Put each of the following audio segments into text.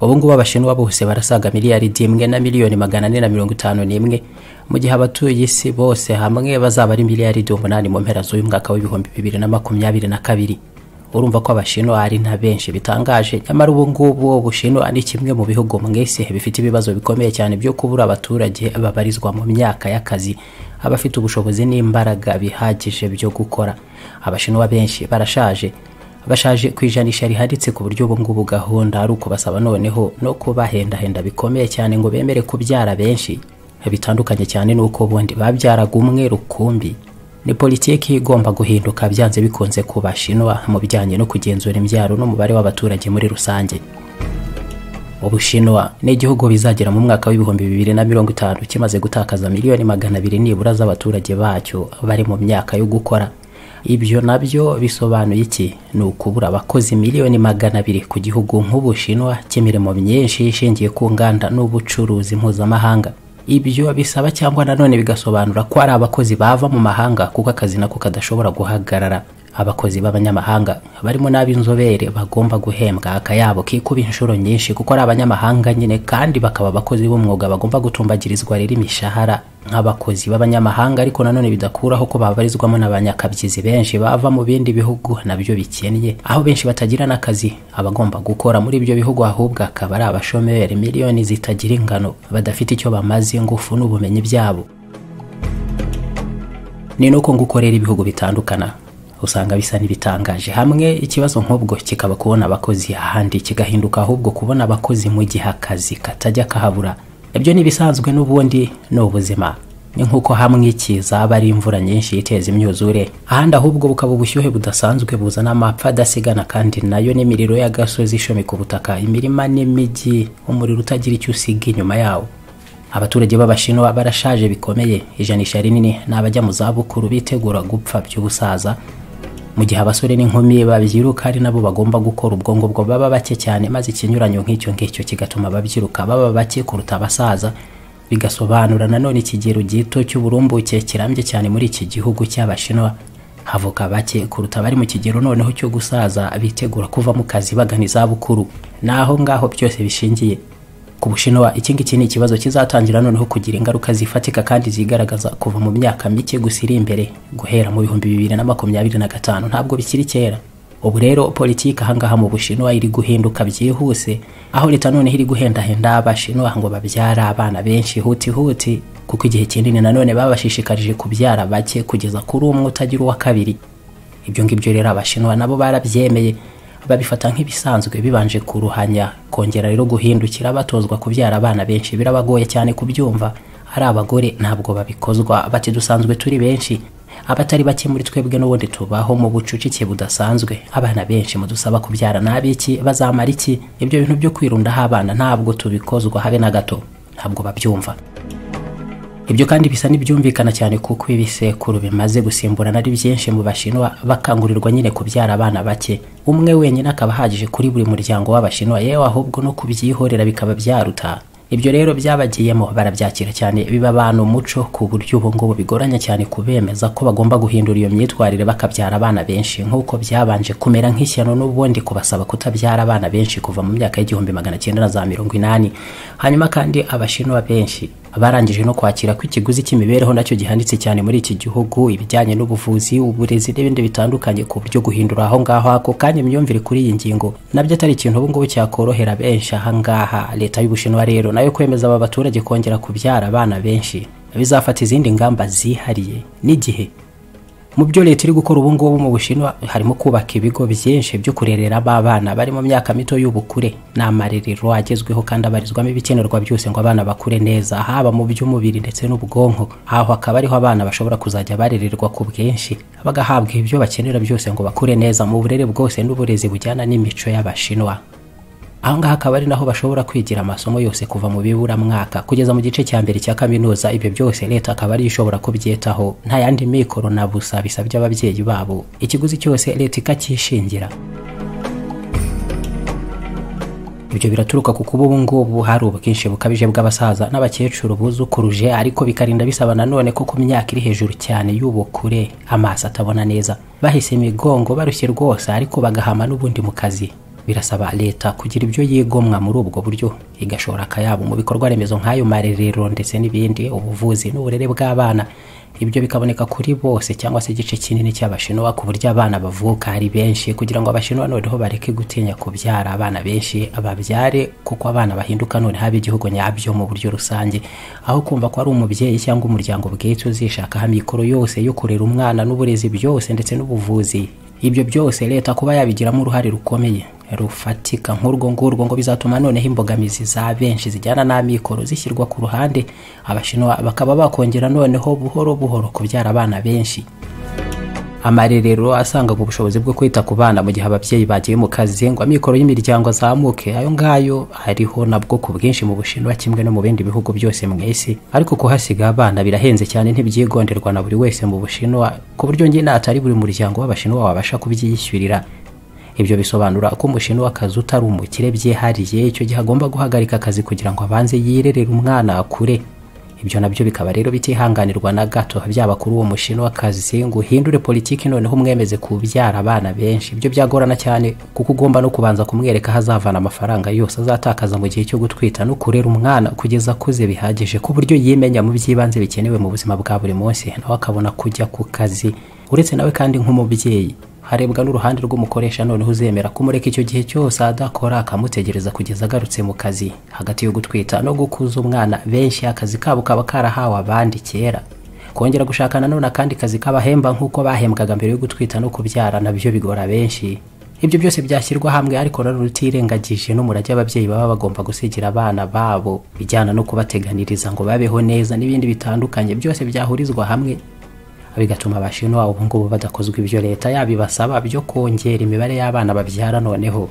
ubu ngubu abashinwa bose barasaga miliyaridi imwe na miliyoni magana ane na mirongo itanu n'imwe mu gihe abatuye isi bose hamwe bazaba ari miliyaridi umunani mu mpera z'uyu mwaka w'ibihumbi bibiri na makumyabiri na kabiri urumva ko abashinwa ari nta benshi bitangaje nyamara ubu ngubu ubushinwa ni kimwe mu bihugu mu isi bifite ibibazo bikomeye cyane byo kubura abaturage babarizwa mu myaka y'akazi abafite ubushobozi n'imbaraga bihagije byo gukora abashinwa benshi barashaje bashaje ku ijanisha riharitse ku buryo ubu ngubu gahunda ari ukubasaba noneho no kubahendahenda bikomeye cyane ngo bemere kubyara benshi bitandukanye cyane n'uko ubundi babyaraga umwe rukumbi ni politiki igomba guhinduka byanze bikunze ku bashinwa mu bijyanye no kugenzura imbyaro n'umubare w'abaturage muri rusange ubushinwa ni igihugu bizagera mu mwaka w'ibihumbi bibiri na mirongo itanu kimaze gutakaza miliyoni magana abiri nibura z'abaturage bacyo bari mu myaka yo gukora ibyo nabyo bisobanuye iki ni ukubura abakozi miliyoni magana abiri ku gihugu nk'ubushinwa cy'imirimo myinshi ishingiye ku nganda n'ubucuruzi mpuzamahanga ibyo bisaba cyangwa nanone bigasobanura ko ari abakozi bava mu mahanga kuko akazi nako kadashobora guhagarara abakozi b'abanyamahanga barimo n'ab'inzobere bagomba guhembwa akayabo kikuba inshuro nyinshi kuko ari abanyamahanga nyine kandi bakaba abakozi b'umwuga bagomba gutumbagirizwa rero imishahara nk'abakozi b'abanyamahanga ariko nanone bidakuraho ko babarizwamo n'abanyakabyizi benshi bava mu bindi bihugu nabyo bikennye aho benshi batagira n'akazi abagomba gukora muri ibyo bihugu ahubwo akaba ari abashomeri miliyoni zitagira ingano badafite icyo bamaze ingufu n'ubumenyi byabo ni nuko ngo ukorera ibihugu bitandukana usanga bisa n'ibitangaje hamwe ikibazo nk'ubwo kikaba kubona abakozi ahandi kigahinduka ahubwo kubona abakozi mu gihe akazi katajya kahabura ibyo ntibisanzwe n'ubundi ni ubuzima ni nk'uko hamwe ikiza aba ari imvura nyinshi iteza imyuzure ahandi ahubwo bukaba ubushyuhe budasanzwe buzana amapfa adasigana kandi nayo n'imiriro y'agasozi ishomeka ubutaka imirima n'imijyi umuriro utagira icyo usiga inyuma yawo abaturage b'abashinwa barashaje bikomeye ijanisha rinini ni abajya mu zabukuru bitegura gupfa by'ubusaza mu gihe abasore n'inkumi babyiruka ari nabo bagomba gukora ubwonko bwo baba bake cyane maze ikinyuranyo nk'icyo ngicyo kigatuma ababyiruka baba bake kuruta abasaza bigasobanura nanone ikigero gito cy'uburumbuke kirambye cyane muri iki gihugu cy'abashinwa havuka bake kuruta abari mu kigero noneho cyo gusaza bitegura kuva mu kazi bagana izabukuru naho ngaho byose bishingiye ku bushinwa iki ngiki ni ikibazo kizatangira noneho kugira ingaruka zifatika kandi zigaragaza kuva mu myaka mike gusa iri imbere guhera mu bihumbi bibiri na makumyabiri na gatanu ntabwo bikiri kera ubu rero politiki ahangaha mu bushinwa iri guhinduka byihuse aho leta noneho iri guhendahenda abashinwa ngo babyare abana benshi hutihuti kuko igihe kinini nanone babashishikarije kubyara bake kugeza kuri umwe utagira uwa kabiri ibyo ngibyo rero abashinwa nabo barabyemeye babifata nk'ibisanzwe bibanje kuruhanya kongera rero guhindukira batozwa kubyara abana benshi birabagoye cyane kubyumva ari abagore ntabwo babikozwa bati dusanzwe turi benshi abatari bake muri twebwe n'ubundi tubaho mu bucucike budasanzwe abana benshi mudusaba kubyara n'abiki bazamara iki ibyo bintu byo kwirundaho abana ntabwo tubikozwa habe na gato ntabwo babyumva ibyo kandi bisa n'ibyumvikana cyane kuko ibisekuru bimaze gusimburana ari byinshi mu bashinwa bakangurirwa nyine kubyara abana bake umwe wenyine akaba ahagije kuri buri muryango w'abashinwa yewe ahubwo no kubyihorera bikaba byaruta ibyo rero byabagiyemo barabyakira cyane biba abantu umuco ku buryo ubu ngubu bigoranye cyane kubemeza ko bagomba guhindura iyo myitwarire bakabyara abana benshi nk'uko byabanje kumera nk'ishyano n'ubundi kubasaba kutabyara abana benshi kuva mu myaka y'igihumbi magana cyenda na za mirongo inani hanyuma kandi abashinwa benshi barangije no kwakira ko ikiguzi cy'imibereho nacyo gihanitse cyane muri iki gihugu ibijyanye n'ubuvuzi uburezi n'ibindi bitandukanye ku buryo guhindura aho ngaho ako kanya imyumvire kuri iyi ngingo nabyo atari ikintu ubu ngubu cyakorohera benshi aha ngaha leta y'ubushinwa rero nayo kwemeza aba baturage kongera kubyara abana benshi bizafata izindi ngamba zihariye n'igihe mu byo leta iri gukora ubu ngubu mu bushinwa harimo kubaka ibigo byinshi byo kurerera abana bari mu myaka mito y'ubukure ni amarerero agezweho kandi abarizwamo ibikenerwa byose ngo abana bakure neza haba mu by'umubiri ndetse n'ubwonko aho hakaba ariho abana bashobora kuzajya barererwa ku bwinshi bagahabwa ibyo bakenera byose ngo bakure neza mu burere bwose n'uburezi bujyana n'imico y'abashinwa aha ngaha akaba ari naho bashobora kwigira amasomo yose kuva mu biburamwaka kugeza mu gice cya mbere cya kaminuza ibyo byose leta akaba ariyo ishobora kubyitaho nta yandi mikoro na busa bisabye ababyeyi babo ikiguzi cyose leta ikacyishingira ibyo biraturuka ku kuba ubu ngubu hari ubwinshi bukabije bw'abasaza n'abakecuru buzukuruje ariko bikarinda bisaba nanone ko ku myaka iri hejuru cyane y'ubukure amaso atabona neza bahise imigongo barushye rwose ariko bagahama n'ubundi mu kazi birasaba leta kugira ibyo yigomwa muri ubwo buryo igashora akayabo mu bikorwa remezo nk'ayo marerero ndetse n'ibindi ubuvuzi n'uburere bw'abana ibyo bikaboneka kuri bose cyangwa se igice kinini cy'abashinwa ku buryo abana bavuka ari benshi kugira ngo abashinwa noneho bareke gutinya kubyara abana benshi babyare kuko abana bahinduka noneho ab'igihugu nyabyo mu buryo rusange aho kumva ko ari umubyeyi cyangwa umuryango bwite uzishakaho amikoro yose yo kurera umwana n'uburezi byose ndetse n'ubuvuzi ibyo byose leta kuba yabigiramo uruhare rukomeye rufatika nk'urwo ngurwo ngo bizatuma noneho imbogamizi za benshi zijyana n'amikoro zishyirwa ku ruhande abashinwa bakaba bakongera noneho buhoro buhoro kubyara abana benshi amarerero asangaga ubushobozi bwo kwita ku bana mu gihe ababyeyi bagiye mu kazi ngo amikoro y'imiryango azamuke ayo ngayo hariho nabwo ku bwinshi mu bushinwa kimwe no mu bindi bihugu byose mu isi ariko kuhasiga abana birahenze cyane ntibyigonderwa na buri wese mu bushinwa ku buryo njye natari buri muryango w'abashinwa wabasha kubyiyishyurira ibyo bisobanura ko umushinwa w'akazi utari umukire byihariye icyo gihe agomba guhagarika akazi kugira ngo abanze yirerere umwana akure ibyo nabyo bikaba rero bitihanganirwa na gato byaba kuri uwo mushinwa w'akazi ngo uhindure politiki noneho umwemeze kubyara abana benshi ibyo byagorana cyane kuko ugomba no kubanza kumwereka aho azavana amafaranga yose azatakaza mu gihe cyo gutwita no kurera umwana kugeza akuze bihagije ku buryo yimenya mu by'ibanze bikenewe mu buzima bwa buri munsi nawe akabona kujya ku kazi uretse nawe kandi nk'umubyeyi harebwa n'uruhande rw'umukoresha noneho uzemera kumureka icyo gihe cyose adakora akamutegereza kugeza agarutse mu kazi hagati yo gutwita no gukuza umwana benshi akazi kabo kaba karahawe abandi kera kongera gushaka nanone akandi kazi kabahemba nk'uko bahembwaga mbere yo gutwita no kubyara nabyo bigora benshi ibyo byose byashyirwa hamwe ariko nanone utirengagije n'umurage ababyeyi baba bagomba gusigira abana babo bijyana no kubateganiriza ngo babeho neza n'ibindi bitandukanye byose byahurizwa hamwe bigatuma abashinwa ubu ngubu badakozwa ibyo leta yabibasaba byo kongera imibare y'abana babyara noneho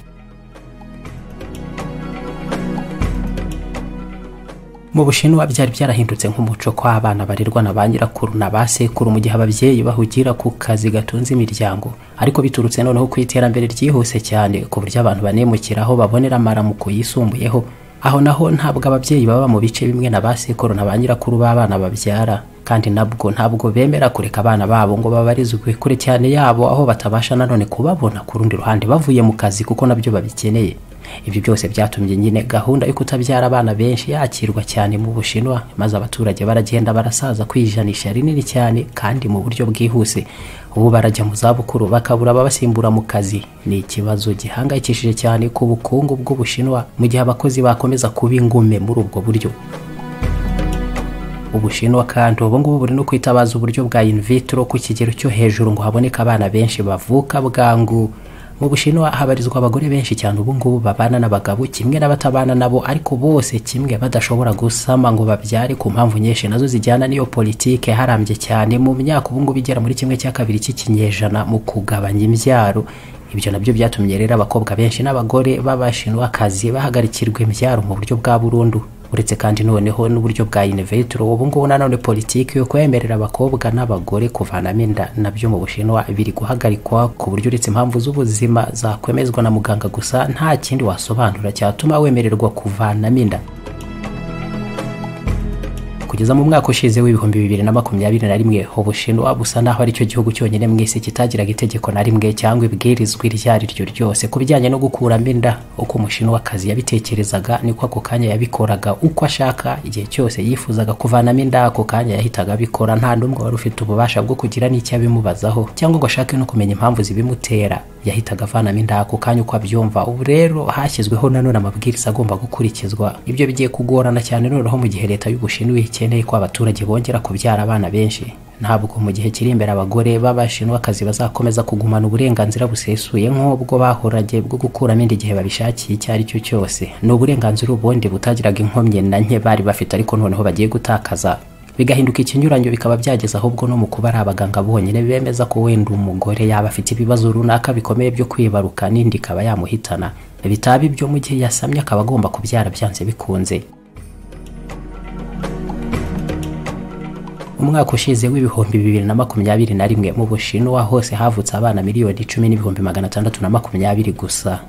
mu bushinwa byari byarahindutse nk'umuco ko abana barerwa na ba nyirakuru na ba sekuru mu gihe ababyeyi bahugira ku kazi gatunze imiryango ariko biturutse noneho ku iterambere ryihuse cyane ku buryo abantu banemukiraho babonera amaramuko yisumbuyeho aho naho ntabwo ababyeyi baba mu bice bimwe na ba sekuru na ba nyirakuru b'abana babyara kandi nabwo ntabwo bemera kureka abana babo ngo babarizwe kure cyane yabo aho batabasha nanone kubabona ku rundi ruhande bavuye mu kazi kuko nabyo babikeneye ibyo byose byatumye nyine gahunda yo kutabyara abana benshi yakirwa cyane mu bushinwa maze abaturage baragenda barasaza kwijanisha rinini cyane kandi mu buryo bwihuse ubu barajya mu zabukuru bakabura ababasimbura mu kazi ni ikibazo gihangayikishije cyane ku bukungu bw'ubushinwa mu gihe abakozi bakomeza kuba ingume muri ubwo buryo ubushinwa kandi ubu ngubu buri no kwitabaza uburyo bwa in vitro ku kigero cyo hejuru ngo haboneke abana benshi bavuka bwangu mu bushinwa habarizwa abagore benshi cyane ubu ngubu babana n'abagabo kimwe n'abatabana nabo ariko bose kimwe badashobora gusama ngo babyare ku mpamvu nyinshi nazo zijyana n'iyo politike harambye cyane mu myaka ubu ngubu igera muri kimwe cya kabiri cy'ikinyejana mu kugabanya imbyaro ibyo nabyo byatumye rero abakobwa benshi n'abagore b'abashinwakazi bahagarikirwa imbyaro mu buryo bwa burundu uretse kandi noneho n'uburyo bwa invetro ubu ngubu nanone politiki yo kwemerera abakobwa n'abagore kuvanamo inda nabyo mu bushinwa biri guhagarikwa ku buryo uretse impamvu z'ubuzima zakwemezwa na muganga gusa nta kindi wasobanura cyatuma wemererwa kuvanamo inda kugeza mu mwaka ushize w'ibihumbi bibiri na makumyabiri na rimwe ubushinwa busa naho ari cyo gihugu cyonyine mu isi kitagiraga itegeko na rimwe cyangwa ibwirizwa iryo ari ryo ryose ku bijyanye no gukuramo inda uko umushinwakazi yabitekerezaga niko ako kanya yabikoraga uko ashaka igihe cyose yifuzaga kuvanamo inda ako kanya yahitaga abikora nta n'umwe wari ufite ububasha bwo kugira n'icyo abimubazaho cyangwa ngo ashake no kumenya impamvu zibimutera yahitaga avanamo inda ako kanya uko abyumva ubu rero hashyizweho nanone amabwiriza agomba gukurikizwa ibyo bigiye kugorana cyane noneho mu gihe leta y'ubushinwa ikeneye ko abaturage bongera kubyara abana benshi ntabwo mu gihe kiri imbere abagore b'abashinwakazi bazakomeza kugumana uburenganzira busesuye nk'ubwo bahoranye bwo gukuramo inda igihe babishakiye icyo ari cyo cyose ni uburenganzira ubundi butagiraga inkomyi na nke bari bafite ariko noneho bagiye gutakaza bigahinduka ikinyuranyo bikaba byageza ahubwo no mu kuba ari abaganga bonyine bemeza ko wenda umugore yaba afite ibibazo runaka bikomeye byo kwibaruka n'indi ikaba yamuhitana bitaba ibyo mu gihe yasamye akaba agomba kubyara byanze bikunze umwaka ushize w'ibihumbi bibiri na makumyabiri na rimwe mu bushinwa hose havutse abana miliyoni cumi n'ibihumbi magana atandatu na makumyabiri gusa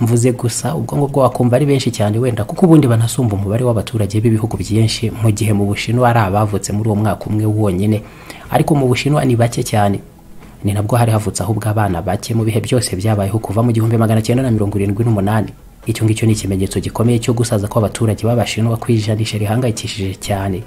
mvuze gusa ubwonko bwo wakumva ari benshi cyane wenda kuko ubundi banasumba umubare w'abaturage b'ibihugu byinshi mu gihe mu bushinwa ari abavutse muri uwo mwaka umwe wonyine ariko mu bushinwa ni bake cyane ni nabwo hari havutse ahubwo abana bake mu bihe byose byabayeho kuva mu gihumbi magana cyenda na mirongo irindwi n'umunani icyo ngicyo ni ikimenyetso gikomeye cyo gusaza kw'abaturage b'abashinwa kwijanisha rihangayikishije cyane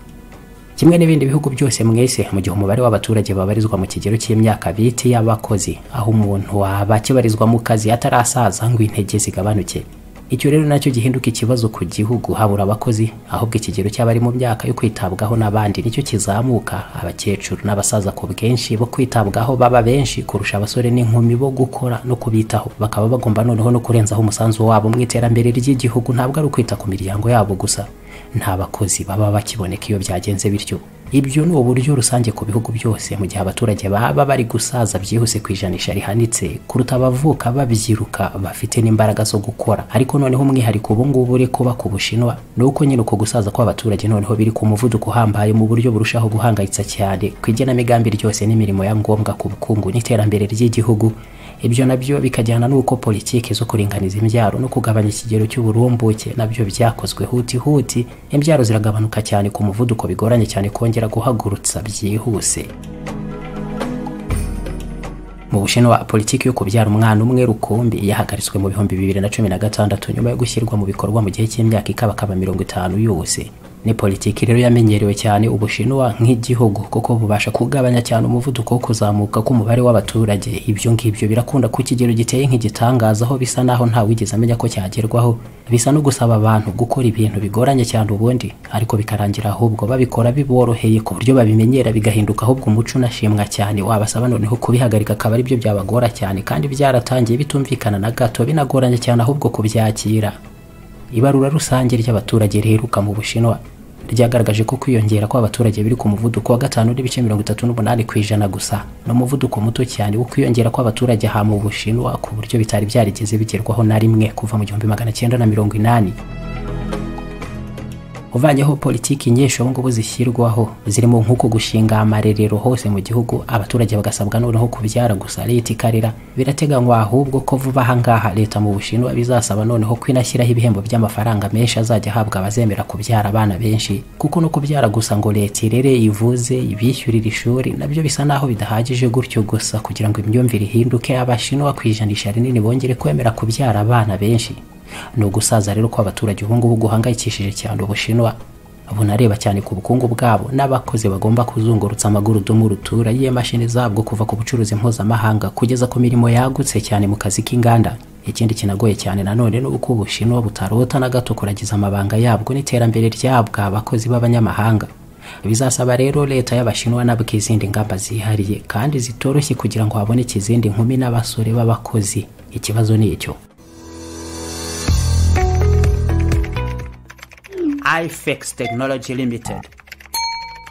kimwe n'ibindi bihugu byose mwese mu gihe umubare w'abaturage babarizwa mu kigero cy'imyaka bite y'abakozi aho umuntu waba akibarizwa mu kazi atarasaza ngo intege zigabanuke icyo rero nacyo gihinduka ikibazo ku gihugu habura abakozi ahubwo ikigero cy'abari mu myaka yo kwitabwaho n'abandi nicyo kizamuka abakecuru n'abasaza ku bwinshi bo kwitabwaho baba benshi kurusha abasore n'inkumi bo gukora no kubitaho bakaba bagomba noneho no kurenzaho umusanzu wabo mu iterambere ry'igihugu ntabwo ari ukwita ku miryango yabo gusa nta bakozi baba bakiboneka iyo byagenze bityo ibyo ni uburyo rusange ku bihugu byose mu gihe abaturage baba bari gusaza byihuse ku ijanisha rihanitse kuruta abavuka babyiruka bafite n'imbaraga zo gukora ariko noneho umwihariko ubu ngubu uri kuba ku bushinwa ni uko nyine uko gusaza kw'abaturage noneho biri ku muvuduko uhambaye mu buryo burushaho guhangayitsa cyane ku igenamigambi ryose n'imirimo ya ngombwa ku bukungu n'iterambere ry'igihugu ibyo nabyo bikajyana n'uko politiki zo kuringaniza imbyaro no kugabanya ikigero cy'uburumbuke nabyo byakozwe huti huti imbyaro ziragabanuka cyane ku muvuduko bigoranye cyane kongera guhagurutsa byihuse mu bushinwa politiki yo kubyara umwana umwe rukumbi yahagaritswe mu bihumbi bibiri na cumi na gatandatu nyuma yo gushyirwa mu bikorwa mu gihe cy'imyaka ikabakaba mirongo itanu yose ni politiki rero yamenyerewe cyane ubushinwa nk'igihugu kuko bubasha kugabanya cyane umuvuduko wo kuzamuka k'umubare w'abaturage ibyo ngibyo birakunda ku kigero giteye nk'igitangaza aho bisa naho nta wigeze amenya ko cyagerwaho bisa no gusaba abantu gukora ibintu bigoranye cyane ubundi ariko bikarangira ahubwo babikora biboroheye ku buryo babimenyera bigahinduka ahubwo umuco unashimwa cyane wabasaba noneho kubihagarika akaba ari byo byabagora cyane kandi byaratangiye bitumvikana na gato binagoranye cyane ahubwo kubyakira ibarura rusange ry'abaturage riheruka mu bushinwa ryagaragaje ko kwiyongera kw'abaturage biri ku muvuduko wa gatanu n'ibice mirongo itatu n'umunani ku ijana gusa ni umuvuduko muto cyane wo kwiyongera kw'abaturage aha mu bushinwa ku buryo bitari byarigeze bigerwaho na rimwe kuva mu gihumbi magana cyenda na mirongo inani uvanyeho politiki nyinshi ubu ngubu zishyirwaho zirimo nk'uko gushinga amarerero hose mu gihugu abaturage bagasabwa noneho kubyara gusa leta ikarera birateganywa ahubwo ko vuba aha ngaha leta mu bushinwa bizasaba noneho ko inashyiraho ibihembo by'amafaranga menshi azajya ahabwa abazemera kubyara abana benshi kuko no kubyara gusa ngo leta irere ivuze ibishyurire ishuri nabyo bisa naho bidahagije gutyo gusa kugira ngo imyumvire ihinduke abashinwa ku ijanisha rinini bongere kwemera kubyara abana benshi ni ugusaza rero ko abaturage ubu ngubu guhangayikishije cyane ubushinwa bunareba cyane ku bukungu bwabo n'abakozi bagomba kuzungurutsa amagurudumu rutura y'imashini zabwo kuva ku bucuruzi mpuzamahanga kugeza ku mirimo yagutse cyane mu kazi k'inganda ikindi kinagoye cyane nanone ni uko ubushinwa butarota na gato kuragiza amabanga yabwo n'iterambere ryabwo abakozi b'abanyamahanga bizasaba rero leta y'abashinwa nabwo izindi ngamba zihariye kandi zitoroshye kugira ngo haboneke izindi nkumi n'abasore b'abakozi ikibazo ni icyo ifex tekinoloji limited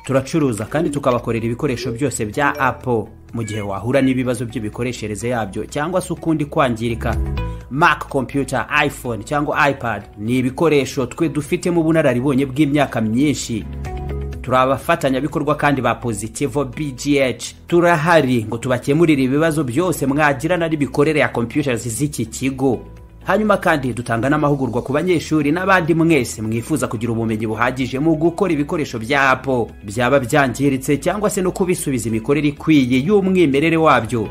turacuruza kandi tukabakorera ibikoresho byose bya apple mu gihe wahura n'ibibazo by'imikoreshereze yabyo cyangwa se ukundi kwangirika mac computer iphone cyangwa ipad ni ibikoresho twe dufitemo ubunararibonye bw'imyaka myinshi turi abafatanyabikorwa kandi ba positivo bgh turahari ngo tubakemurire ibibazo byose mwagirana n'imikorere ya computers z'iki kigo hanyuma kandi dutanga n'amahugurwa ku banyeshuri n'abandi mwese mwifuza kugira ubumenyi buhagije mu gukora ibikoresho bya apo byaba byangiritse cyangwa se no kubisubiza imikorere ikwiye y'umwimerere wabyo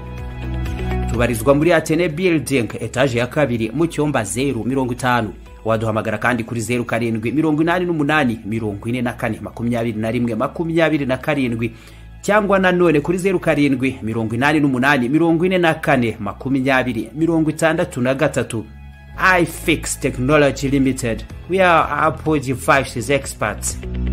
tubarizwa muri atene building etaje ya kabiri mu cyumba zeru mirongo itanu waduhamagara kandi kuri zeru karindwi mirongo inani n'umunani mirongo ine na kane makumyabiri na rimwe makumyabiri na karindwi cyangwa nanone kuri zeru karindwi mirongo inani n'umunani mirongo ine na kane makumyabiri mirongo itandatu na gatatu iFix Technology Limited. We are Apple devices experts.